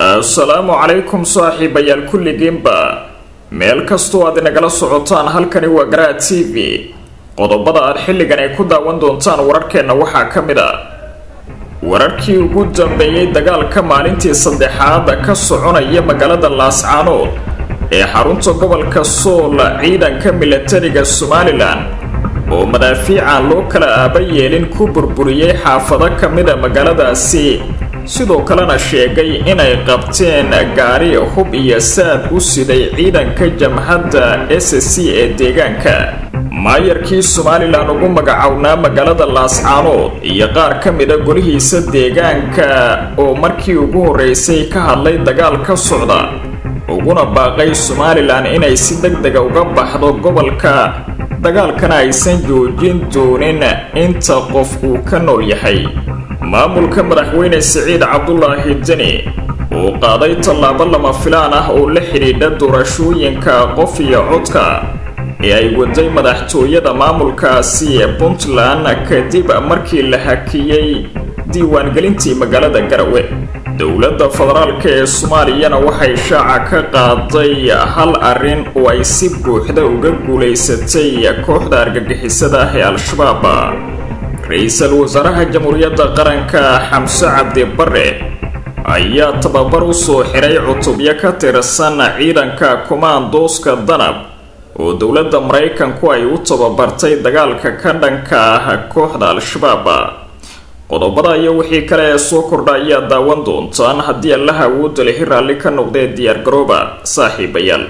assalaamu calaykum saaxiibayaal kulligiinba meel kastoo aad inagala socotaan halkani waa garaad t v qodobada aad xilligan ay ku daawan doontaan wararkeenna waxaa ka mid a wararkii ugu dambeeyey dagaalka maalintii saddexaad ka soconaya magaalada laascaanood ee xarunta gobolka sool ciidanka milatariga somalilan oo madaafiican loo kala aaba yeelin ku burburiyey xaafado ka mida magaaladaasi sidoo kalena sheegay inay qabteen gaari hub iyo saad u siday ciidanka jamhadda s c ee deegaanka maayarkii somalilan ugu magacownaa magaalada laascaanood iyo qaar ka mida golihiisa deegaanka oo markii ugu horreysay ka hadlay dagaal ka socda uguna baaqay somalilan inay si deg dega uga baxdo gobolka dagaalkana aysan joojin doonin inta qof uu ka nool yahay maamulka madaxweyne siciid cabdulaahi deni uu qaaday tallaabo lama filaan ah oo la xidhiidha doorashooyinka qof iyo codka ee ay waday madaxtooyada maamulkaasi puntland kadib markii la hakiyey diiwaangelintii magaalada garawe dowladda federaalk ee soomaaliyana waxay shaaca ka qaaday hal arrin oo ay si buuxda uga guulaysatay kooxda argagixisada ah ee al-shabaab ra-iisul wasaaraha jamhuuriyadda qaranka xamse cabdi bare ayaa tababar u soo xiray cutubyo ka tirsan ciidanka kumaandooska danab oo dowladda maraykanku ay u tababartay dagaalka ka dhanka ah kooxda al-shabaab qodobada iyo wixii kale ee soo kordha ayaa daawan doontaan haddii allaha awoodda lihi raalli ka noqdee diyaargarooba saaxiibayaal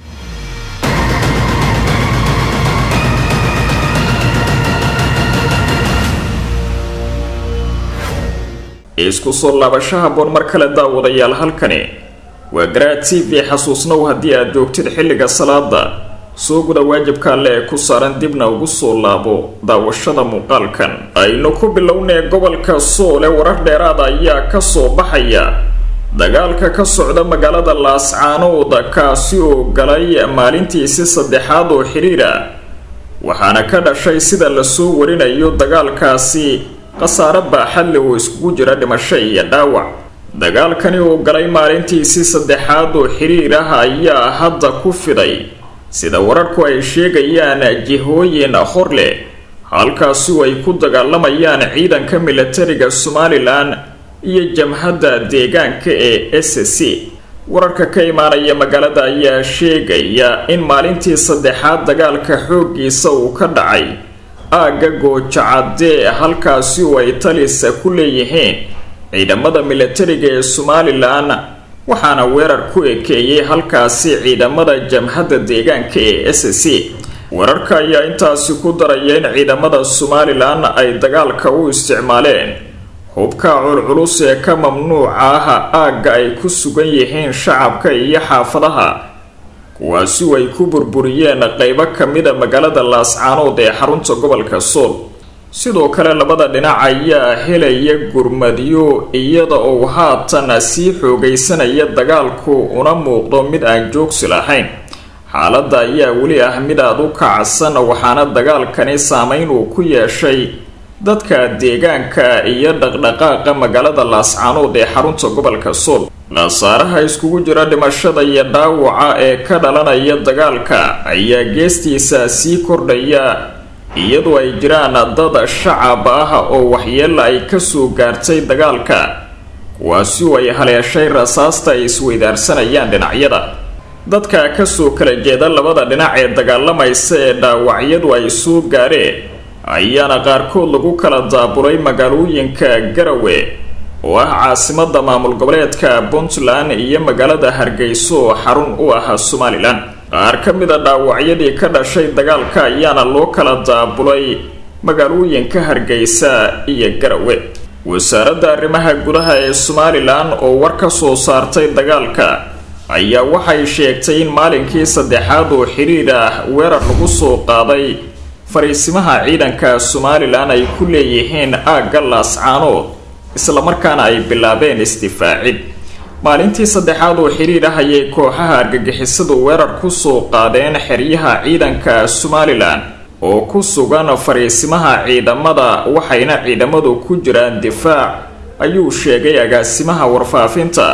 isku soo laabashaha boon mar kale daawadayaal halkani waa garaad t v xasuusnow haddii aad joogtid xilliga salaada soo guda waajibka alle ee ku saaran dibna ugu soo laabo daawashada muuqaalkan aynu ku bilownay gobolka soole warar dheeraada ayaa ka soo baxaya dagaalka ka socda magaalada laascaanood kaasi oo galay maalintiisi saddexaad oo xidhiira waxaana ka dhashay sida lasoo warinayo dagaalkaasi khasaare baaxadle oo iskugu jira dhimasho iyo dhaawac dagaalkani oo galay maalintiisii saddexaad oo xiriir ah ayaa hadda ku fiday sida wararku ay sheegayaan jihooyin hor leh halkaasi oo ay ku dagaalamayaan ciidanka milatariga somalilan iyo jamhadda deegaanka ee s c wararka ka imaanaya magaalada ayaa sheegaya in maalintii saddexaad dagaalka xooggiisa uu ka dhacay aagga goojacadee halkaasi oo ay talisa ku leeyihiin ciidamada milatariga ee somalilan waxaana weerar ku ekeeyey halkaasi ciidamada jamhadda deegaanka ee s c weerarka ayaa intaasi ku daraya in ciidamada somalilan ay dagaalka u isticmaaleen hubka culculus ee ka mamnuuca ah aagga ay ku sugan yihiin shacabka iyo xaafadaha kuwaasi oo ay ku burburiyeen qeybo ka mida magaalada laascaanood ee xarunta gobolka sool sidoo kale labada dhinac ayaa helaya gurmadyo iyada oo haatan sii xoogaysanaya dagaalku una muuqdo mid aan joogsi lahayn xaaladda ayaa weli ah mid aada u kacsan waxaana dagaalkani saameyn uu ku yeeshay dadka deegaanka iyo dhaqdhaqaaqa magaalada laascaanood ee xarunta gobolka sool khasaaraha iskugu jira dhimashada iyo dhaawaca ee ka dhalanaya dagaalka ayaa geestiisa sii kordhaya iyadoo ay jiraan dad shacab ah oo waxyeella ay kasoo gaartay dagaalka kuwaasi oo ay haleeshay rasaasta ay isweydaarsanayaan dhinacyada dadka kasoo kala jeeda labada dhinac ee dagaalamaysa ee dhaawacyadu ay soo gaareen ayaana qaarkood lagu kala daabulay magaalooyinka garawe oo ah caasimada maamul goboleedka puntland iyo magaalada hargeyso oo xarun u ah somalilan qaar ka mid a dhaawacyadii ka dhashay dagaalka ayaana loo kala daabulay magaalooyinka hargeysa iyo garawe wasaaradda arrimaha gudaha ee somalilan oo war ka soo saartay dagaalka ayaa waxay sheegtay in maalinkii saddexaad oo xidhiir ah weerar lagu soo qaaday fariisimaha ciidanka somalilan ay ku leeyihiin aagga laascaanood islamarkaana ay bilaabeen isdifaacid maalintii saddexaad oo xidhiir ah ayay kooxaha argagixisadu weerar ku soo qaadeen xeryaha ciidanka somalilan oo ku sugan fariisimaha ciidamada waxayna ciidamadu ku jiraan difaac ayuu sheegay agaasimaha warfaafinta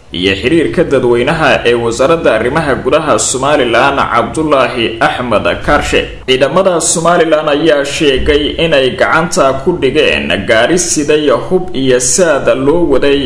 iyo xiriirka dadweynaha ee wasaaradda arrimaha gudaha somalilan cabdulaahi axmed kaarshe ciidamada somalilan ayaa sheegay inay gacanta ku dhigeen gaari siday hub iyo saad loo waday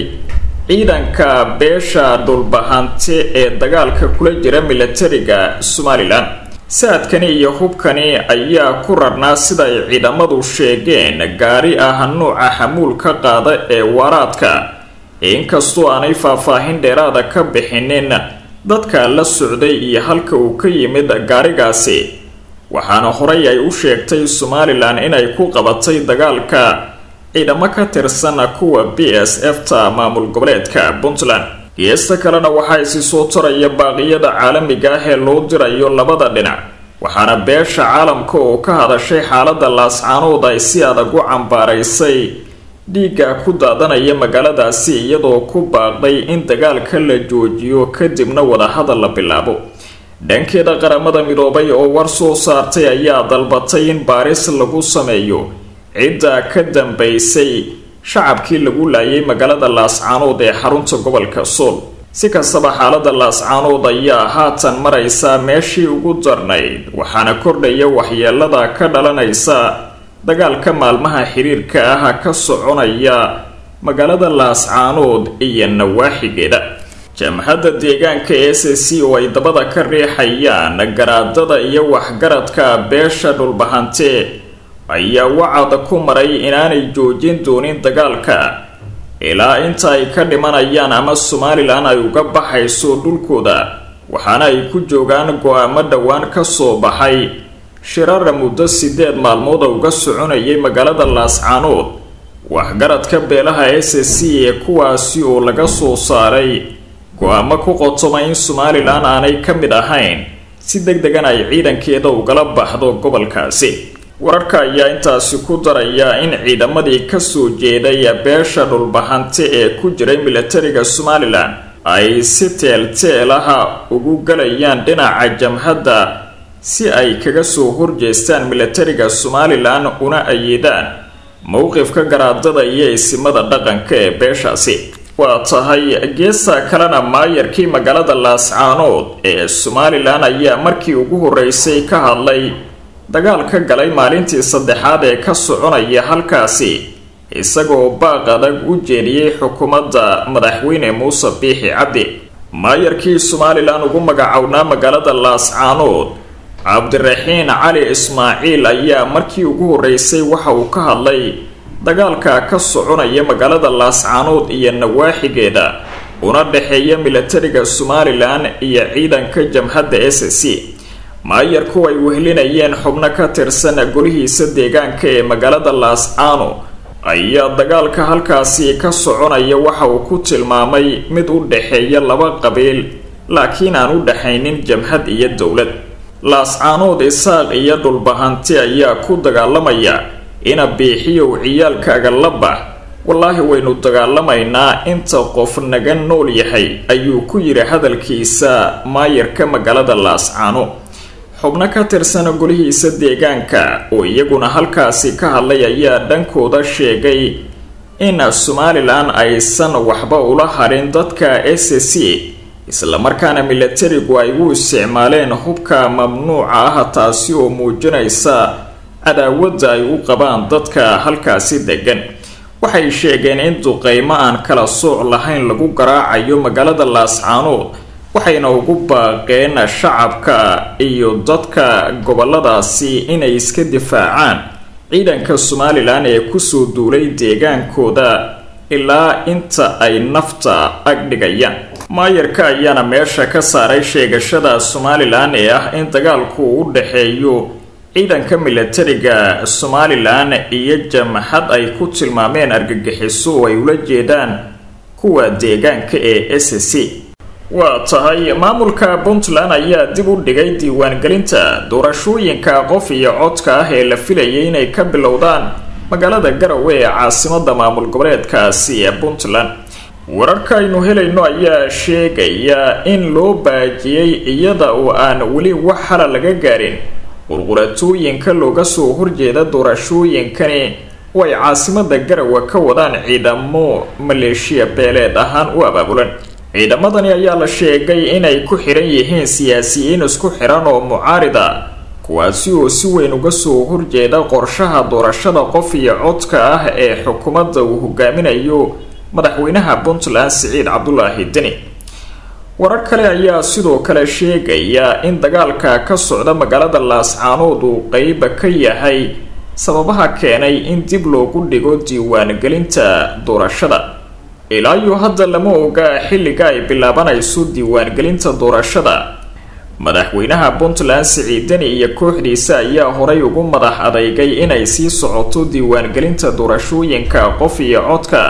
ciidanka beesha dhulbahante ee dagaalka kula jira milatariga somalilan saadkani iyo hubkani ayaa ku rarnaa sida ay ciidamadu sheegeen gaari ah nuuca xamuulka qaada ee waaraadka inkastoo aanay faahfaahin dheeraada ka bixinin dadka la socday iyo halka uu ka yimid gaarigaasi waxaana horey ay u sheegtay somalilan inay ku qabatay dagaalka ciidamo ka tirsan kuwa b s f ta maamul goboleedka puntland geesta kalena waxaa isi soo taraya baaqiyada caalamiga ah ee loo dirayo labada dhinac waxaana beesha caalamka oo ka hadashay xaalada laascaanood ay si adag u cambaaraysay dhiigga ku daadanaya magaaladaasi iyadoo ku baaqday in dagaalka la joojiyo kadibna wadahadal la bilaabo dhankeeda qaramada midoobay oo war soo saartay ayaa dalbatay in baaris lagu sameeyo cidda ka dambaysay shacabkii lagu laayay magaalada laascaanood ee xarunta gobolka sool si kastaba xaalada laascaanood ayaa haatan maraysa meeshii ugu darnayd waxaana kordhaya waxyeelada ka dhalanaysa dagaalka maalmaha xiriirka ah ka soconaya magaalada laascaanood iyo nawaaxigeeda jamhadda deegaanka s c oo ay dabada ka riixayaan garaadada iyo waxgaradka beesha dhulbahante ayaa wacad ku maray inaanay joojin doonin dagaalka ilaa inta ay ka dhimanayaan ama somalilan ay uga baxayso dhulkooda waxaana ay ku joogaan go-aamo dhowaan ka soo baxay shirara muddo sideed maalmood uga soconayay magaalada laascaanood waxgaradka beelaha s c ee kuwaasi oo laga soo saaray go-aamo ku qotoma in somalilan aanay ka mid ahayn si deg degan ay ciidankeeda ugala baxdo gobolkaasi wararka ayaa intaasi ku daraya in ciidamadii kasoo jeeday beesha dhulbahante ee ku jiray milatariga somalilan ay si teel-teelaha ugu galayaan dhinaca jamhadda si ay kaga soo horjeestaan milatariga somalilan una ayeedaan mowqifka garaadada iyo isimada dhaqanka ee beeshaasi waa tahay geesta kalena maayarkii magaalada laascaanood ee somalilan ayaa markii ugu horeysay ka hadlay dagaal ka galay maalintii saddexaad ee ka soconaya halkaasi isagoo baaq adag u jeediyey xukuumadda madaxweyne muuse biixi cabdi maayarkii somalilan ugu magacownaa magaalada laascaanood cabdiraxiin cali ismaaciil ayaa markii ugu horeysay waxa uu ka hadlay dagaalka ka soconaya magaalada laascaanood iyo nawaaxigeeda una dhexeeya milatariga somalilan iyo ciidanka jamhadda s c maayarku ay wehelinayeen xubno ka tirsan golihiisa deegaanka ee magaalada laascaano ayaa dagaalka halkaasi ka soconaya waxa uu ku tilmaamay mid u dhexeeya laba qabiil laakiin aan u dhexaynin jamhad iyo dowlad laascaanood isaaq iyo dhulbahanti ayaa ku dagaalamaya ina biixiyow ciyaalkaaga la bax wallaahi waynu dagaalamaynaa inta qof naga nool yahay ayuu ku yidhi hadalkiisa maayarka magaalada laascaano xubno ka tirsan golihiisa deegaanka oo iyaguna halkaasi ka hadlay ayaa dhankooda sheegay in somalilan aysan waxba ula harin dadka s c islamarkaana milatarigu ay u isticmaaleen hubka mamnuuca ah taasi oo muujinaysa cadaawadda ay u qabaan dadka halkaasi degan waxay sheegeen in duqeymo aan kala sooc lahayn lagu garaacayo magaalada laascaanood waxayna ugu baaqeen shacabka iyo dadka goboladaasi inay iska difaacaan ciidanka somalilan ee kusoo duulay deegaankooda ilaa inta ay nafta agdhigayaan maayarka ayaana meesha ka saaray sheegashada somalilan ee ah in dagaalku u dhexeeyo ciidanka milatariga somalilan iyo jamhad ay ku tilmaameen argagixiso oo ay ula jeedaan kuwa deegaanka ee s c waa tahay maamulka puntland ayaa dib u dhigay diiwaangelinta doorashooyinka qof iyo codka ah ee la filayay inay ka bilowdaan magaalada garowe ee caasimada maamul goboleedkaasi ee puntland wararka aynu helayno ayaa sheegaya in loo baajiyey iyada oo aan weli wax hala laga gaarin qurquratooyinka looga soo horjeeda doorashooyinkani oo ay caasimada garowe ka wadaan ciidamo maleeshiya beeleed ahaan u abaabulan ciidamadani ayaa la sheegay inay ku xiran yihiin siyaasiyiin isku xiran oo mucaarid a kuwaasi oo si weyn uga soo horjeeda qorshaha doorashada qof iyo codka ah ee xukuumadda uu hogaaminayo madaxweynaha puntland siciid cabdulaahi deni warar kale ayaa sidoo kale sheegaya in dagaalka ka socda magaalada laascaanood uu qeyba ka yahay sababaha keenay in dib loogu dhigo diiwaangelinta doorashada ilaa iyo hadda lama oga xilliga ay bilaabanayso diiwaangelinta doorashada madaxweynaha puntland siciid deni iyo kooxdiisa ayaa horay ugu madax adeygay inay sii socoto diiwaangelinta doorashooyinka qof iyo codka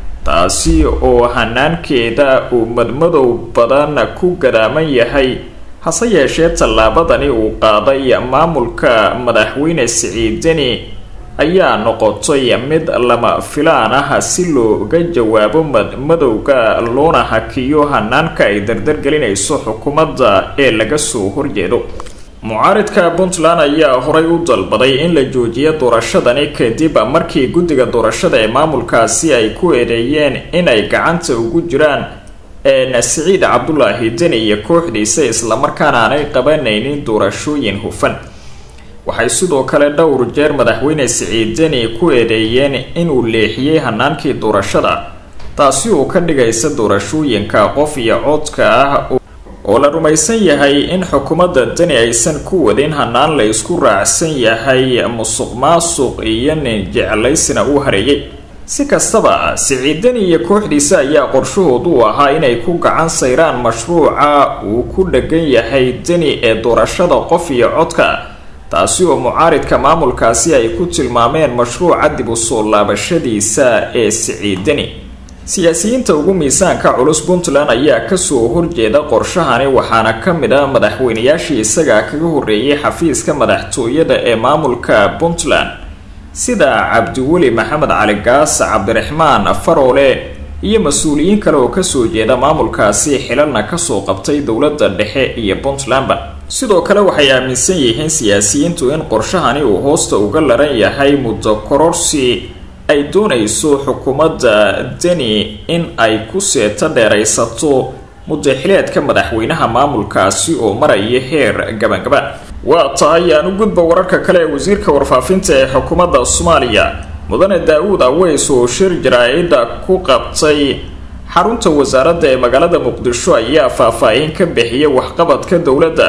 taasi oo hanaankeeda uu madmadow badan ku gadaaman yahay hase yeeshee tallaabadani uu qaaday maamulka madaxweyne siciid deni ayaa noqotay mid lama filaan ah si looga jawaabo madmadowga loona hakiyo hanaanka ay dardargelinayso xukuumadda ee laga soo horjeedo mucaaridka puntland ayaa horay u dalbaday in la joojiyo doorashadani kadib markii guddiga doorashada ee maamulkaasi ay ku eedeeyeen inay gacanta ugu jiraan een siciid cabdulaahi deni iyo kooxdiisa islamarkaana aanay qabanaynin doorashooyin hufan waxay sidoo kale dhowr jeer madaxweyne siciid deni ku eedeeyeen inuu leexiyey hanaankii doorashada taasi oo ka dhigaysa doorashooyinka qof iyo codka ah oo la rumaysan yahay in xukuumadda deni aysan ku wadin hanaan la isku raacsan yahay musuq maasuq iyo nin jeclaysina uu hareeyay si kastaba siciid deni iyo kooxdiisa ayaa qorshahoodu u ahaa inay ku gacan sayraan mashruuca uu ku dhegan yahay deni ee doorashada qof iyo codka taasi oo mucaaridka maamulkaasi ay ku tilmaameen mashruuca dib u soo laabashadiisa ee siciid deni siyaasiyiinta ugu miisaanka culus puntland ayaa kasoo horjeeda qorshahani waxaana ka mid ah madaxweynayaashii isaga kaga horreeyay xafiiska madaxtooyada ee maamulka puntland sida cabdiweli maxamed cali gaas cabdiraxmaan faroole iyo mas-uuliyiin kale oo kasoo jeeda maamulkaasi xilalna kasoo qabtay dowladda dhexe iyo puntlandba sidoo kale waxay aaminsan yihiin siyaasiyiintu in qorshahani uu hoosta uga laran yahay muddo kororsi ay doonayso xukuumadda deni in ay ku seeto dheeraysato mudaxileedka madaxweynaha maamulkaasi oo maraya heer gabangaba waa tahay aan u gudba wararka kale ee wasiirka warfaafinta ee xukuumadda soomaaliya mudane daa-uud aweys oo shir jaraa-ida ku qabtay xarunta wasaaradda ee magaalada muqdisho ayaa faah-faahin ka bixiyay waxqabadka dowladda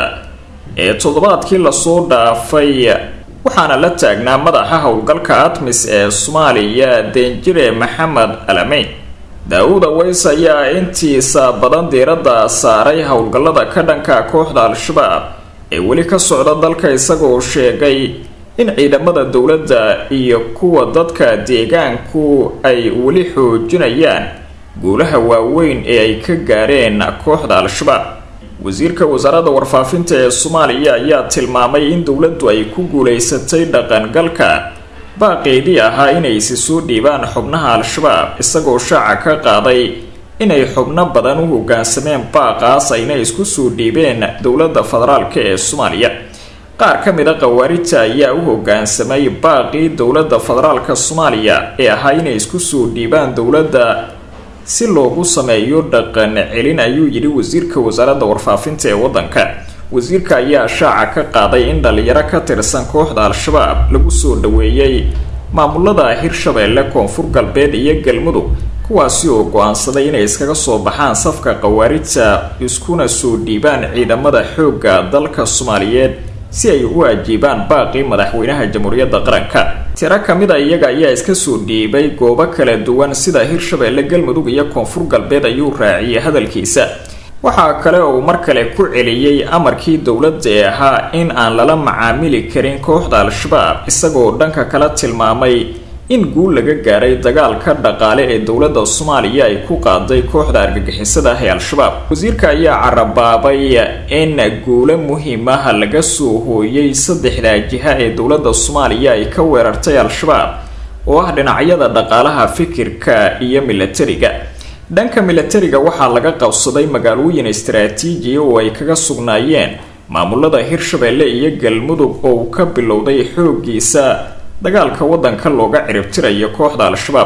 ee toddobaadkii lasoo dhaafay waxaana la taagnaa madaxa howlgalka admis ee soomaaliya deenjire maxamed alameyn daa-uud aweys ayaa intiisa badan diiradda saaray howlgallada ka dhanka kooxda al-shabaab ee weli ka socda dalka isagoo sheegay in ciidamada dowladda iyo kuwa dadka deegaanku ay weli xoojinayaan guulaha waaweyn ee ay ka gaareen kooxda al-shabaab wasiirka wasaaradda warfaafinta ee soomaaliya ayaa tilmaamay in dowladdu ay ku guulaysatay dhaqangalka baaqeedii ahaa inay isi soo dhiibaan xubnaha al-shabaab isagoo shaaca ka qaaday inay xubno badan u hoggaansameen baaqaas ayna isku soo dhiibeen dowladda federaalk ee soomaaliya qaar ka mid a khawaarijta ayaa u hoggaansamay baaqii dowladda federaalka soomaaliya ee ahaa inay isku soo dhiibaan dowladda si loogu sameeyo dhaqan celin ayuu yidhi wasiirka wasaaradda warfaafinta ee waddanka wasiirka ayaa shaaca ka qaaday in dhalinyaro ka tirsan kooxda al-shabaab lagu soo dhaweeyey maamulada hirshabeelle koonfur galbeed iyo galmudug kuwaasi oo go-aansaday inay iskaga soo baxaan safka khawaarijta iskuna soo dhiibaan ciidamada xoogga dalka soomaaliyeed si ay u ajiibaan baaqii madaxweynaha jamhuuriyadda qaranka tiro ka mid a iyaga ayaa iska soo dhiibay goobo kala duwan sida hirshabeelle galmudug iyo koonfur galbeed ayuu raaciyay hadalkiisa waxaa kale oo uu mar kale ku celiyey amarkii dowladda ee ahaa in aan lala macaamili karin kooxda al-shabaab isagoo dhanka kala tilmaamay in guul laga gaaray dagaalka dhaqaale ee dowladda soomaaliya ay ku qaaday kooxda argagixisada ah ee al-shabaab wasiirka ayaa carabaabay in guulo muhiimaha laga soo hooyay saddexdaa jiha ee dowladda soomaaliya ay ka weerartay al-shabaab oo ah dhinacyada dhaqaalaha fikirka iyo milatariga dhanka milatariga waxaa laga qabsaday magaalooyin istaraatiijiya oo ay kaga sugnaayeen maamulada hirshabeelle iyo galmudug oo uu ka bilowday xoogiisa dagaalka waddanka looga ciribtirayo kooxda al-shabaab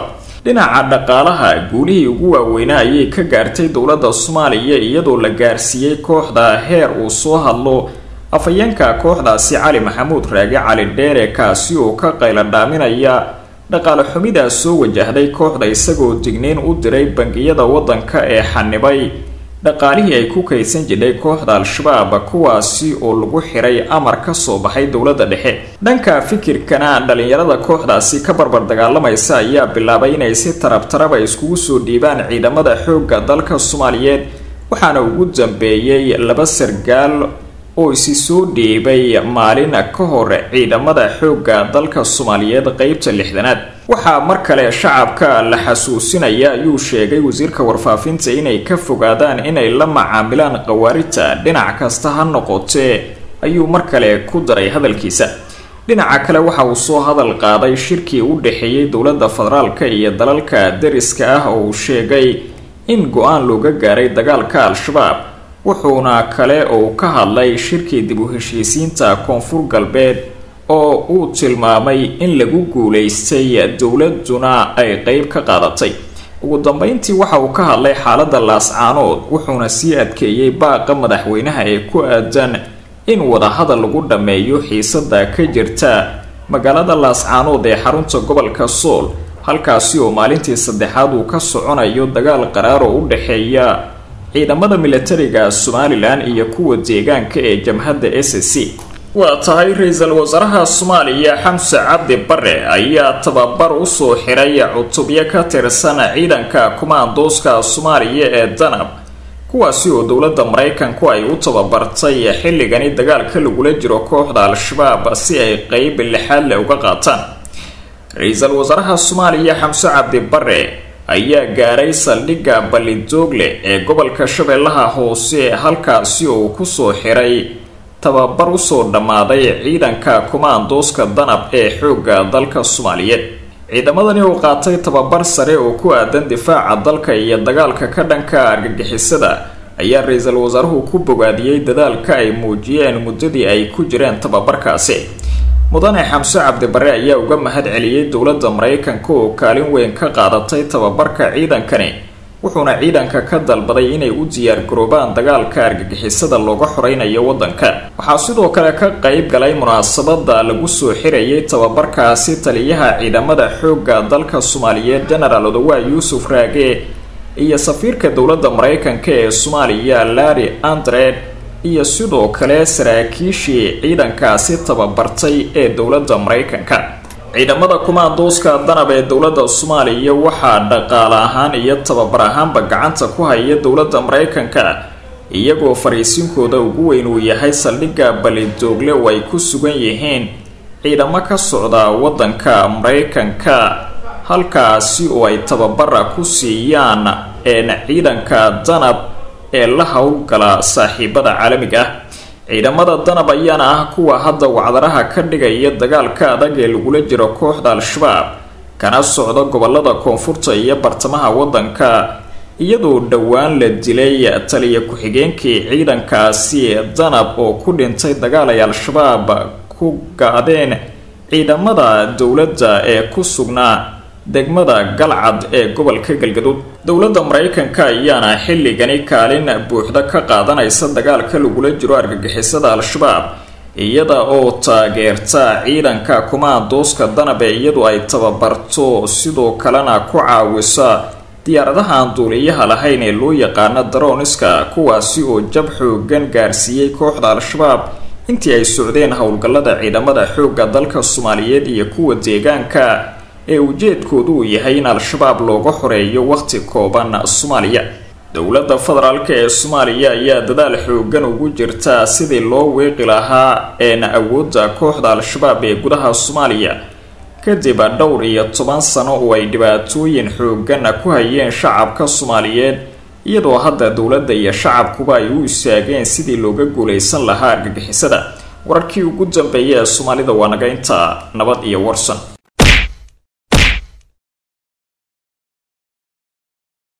dhinaca dhaqaalaha guulihii ugu waaweynaa ayay ka gaartay dowladda soomaaliya iyadoo la gaarsiiyey kooxda heer uu soo hadlo afhayeenka kooxdaasi cali maxamuud raage cali dheere kaasi oo ka qayla dhaaminaya dhaqaale xumidaa soo wajahday kooxda isagoo digniin u diray bangiyada waddanka ee xanibay dhaqaalihii ay ku kaydsan jidhay kooxda al-shabaab kuwaasi oo lagu xiray amar ka soo baxay dowladda dhexe dhanka fikirkana dhalinyarada kooxdaasi ka barbar dagaalamaysa ayaa bilaabay inay si tarab taraba iskugu soo dhiibaan ciidamada xoogga dalka soomaaliyeed waxaana ugu dambeeyey laba sargaal oo isi soo dhiibay maalin ka hor ciidamada xoogga dalka soomaaliyeed qeybta lixdanaad waxaa mar kale shacabka la xasuusinaya ayuu sheegay wasiirka warfaafinta inay ka fogaadaan inay la macaamilaan khawaarijta dhinac kasta ha noqotee ayuu mar kale ku daray hadalkiisa dhinaca kale waxa uu soo hadal qaaday shirkii u dhexeeyey dowladda federaalka iyo dalalka dariska ah oo uu sheegay in go-aan looga gaaray dagaalka al-shabaab wuxuuna kale oo ka hadlay shirkii dib u heshiisiinta koonfur galbeed oo uu tilmaamay in lagu guulaystay dowladuna ay qeyb ka qaadatay ugu dambeyntii waxa uu ka hadlay xaaladda laascaanood wuxuuna sii adkeeyey baaqa madaxweynaha ee ku aadan in wadahadal lagu dhammeeyo xiisada ka jirta magaalada laascaanood ee xarunta gobolka sool halkaasi oo maalintii saddexaad uu ka soconayo dagaal qaraar oo u dhexeeya ciidamada milatariga somalilan iyo kuwa deegaanka ee jamhadda s c waa tahay ra-iisul wasaaraha soomaaliya xamse cabdi bare ayaa tababar usoo xiray cutubyo ka tirsan ciidanka kumaandooska soomaaliya ee danab kuwaasi oo dowladda maraykanku ay u tababartay xilligani dagaalka lagula jiro kooxda al-shabaab si ay qeyb lixaad le uga qaataan ra-iisul wasaaraha soomaaliya xamse cabdi bare ayaa gaaray saldhigga ballidoogle ee gobolka shabeellaha hoose halkaasi oo uu kusoo xiray tababar usoo dhammaaday ciidanka kumaandooska danab ee xoogga dalka soomaaliyeed ciidamadani oo qaatay tababar sare oo ku aadan difaaca dalka iyo dagaalka ka dhanka argagixisada ayaa ra-iisul wasaaruhu ku bogaadiyey dadaalka ay muujiyeen muddadii ay ku jireen tababarkaasi mudane xamse cabdibare ayaa uga mahad celiyey dowladda maraykanka oo kaalin weyn ka qaadatay tababarka ciidankani wuxuuna ciidanka ka dalbaday inay u diyaargaroobaan dagaalka argagixisada looga xoreynayo waddanka waxaa sidoo kale ka qeyb galay munaasabada lagu soo xirayay tababarkaasi taliyaha ciidamada xoogga dalka soomaaliyeed genaraal odawaa yuusuf raage iyo safiirka dowladda maraykanka ee soomaaliya larry andred iyo sidoo kale saraakiishii ciidankaasi tababartay ee dowladda maraykanka ciidamada kumaandooska danab ee dowladda soomaaliya waxaa dhaqaale ahaan iyo tababar ahaanba gacanta ku haya dowladda maraykanka iyagoo fariisinkooda ugu weyn uu yahay saldhigga balidoogle oo ay ku sugan yihiin ciidamo ka socda waddanka maraykanka halkaasi oo ay tababara ku siiyaan een ciidanka danab ee la howlgala saaxiibada caalamiga ah ciidamada danab ayaana ah kuwa hadda wacdaraha ka dhigaya dagaalka adag ee lagula jiro kooxda al-shabaab kana socda gobolada koonfurta iyo bartamaha waddanka iyadoo dhowaan la dilay taliya ku-xigeenkii ciidankaasi danab oo ku dhintay dagaal ay al-shabaab ku gaadeen ciidamada dowladda ee ku sugnaa degmada galcad ee gobolka galgaduud dowladda maraykanka ayaana xilligani kaalin buuxda ka qaadanaysa dagaalka lagula jiro argagixisada al-shabaab iyada oo taageerta ciidanka kumaandooska danab ee iyadu ay tababarto sidoo kalena ku caawisa diyaaradaha aan duuliyaha lahayn ee loo yaqaano daroniska kuwaasi oo jab xoogan gaarsiiyey kooxda al-shabaab intii ay socdeen howlgallada ciidamada xoogga dalka soomaaliyeed iyo kuwa deegaanka ee ujeedkoodu uu yahay in al-shabaab looga xoreeyo waqti kooban soomaaliya dowladda federaalk ee soomaaliya ayaa dadaal xoogan ugu jirta sidii loo weeqi lahaa een awoodda kooxda al-shabaab ee gudaha soomaaliya kadib dhowr iyo toban sano oo ay dhibaatooyin xoogan ku hayeen shacabka soomaaliyeed iyadoo hadda dowladda iyo shacabkuba ay u istaageen sidii looga guulaysan lahaa argagixisada wararkii ugu dambeeya ee soomaalida waa naga intaa nabad iyo warsan